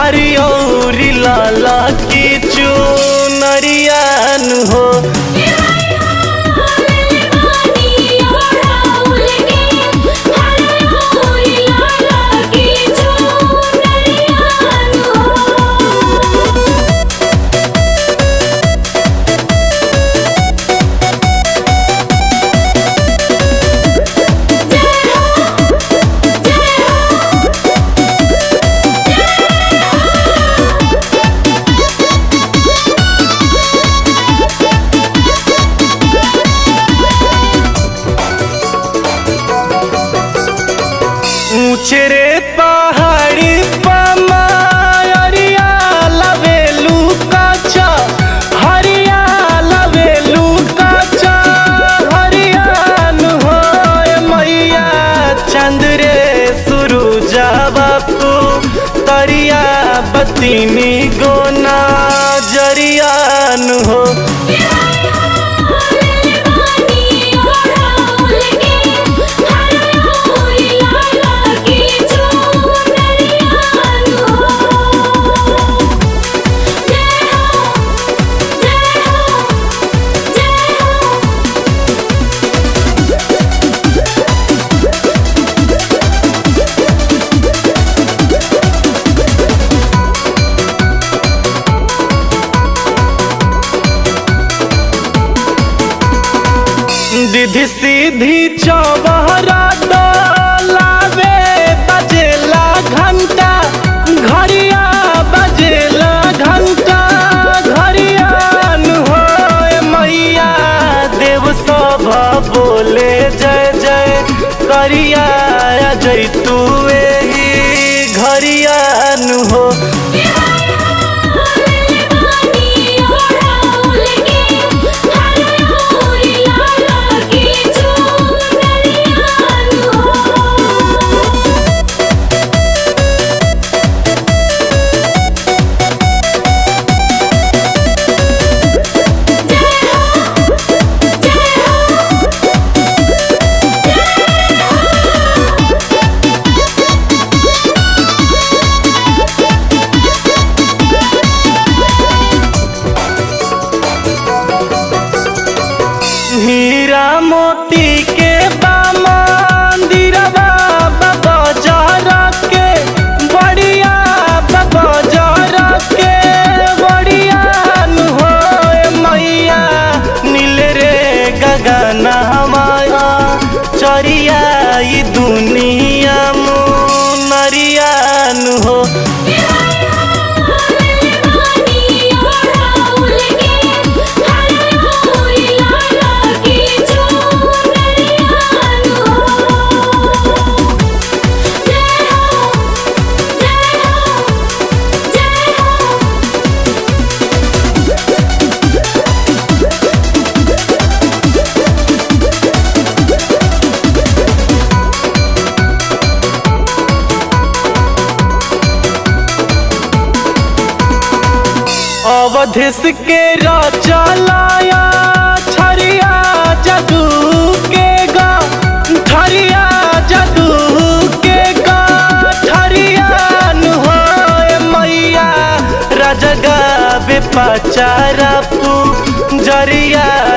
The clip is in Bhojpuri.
हरियौरी लाला की चुनरियान हो ऊंचे रे पहाड़ी पमारिया लवेलू काचा हरिया लवेलू काचा हरियान हो मैया चंद्रे सुरुजा बापू तरिया बतीनी गोना जरियान हो दीदी सीधी चौबहरा डोलावे बजेला घंटा घरिया बजेला घंटा घरियान हो मैया देव सभ बोले जय जय करिया जैतू एही घरियान हो हीरा मोती के मंदिरवा बाबा जरा के बढ़िया बाबा जरा के बढ़िया हो मैया नील रे गगना हमारा चरिया ई दुनिया मुनरियान हो अवधिस के राजा छरिया जदू के गा ठरिया जदू के गा ठरियान हो मैया राजगा बेपचारा पू जरिया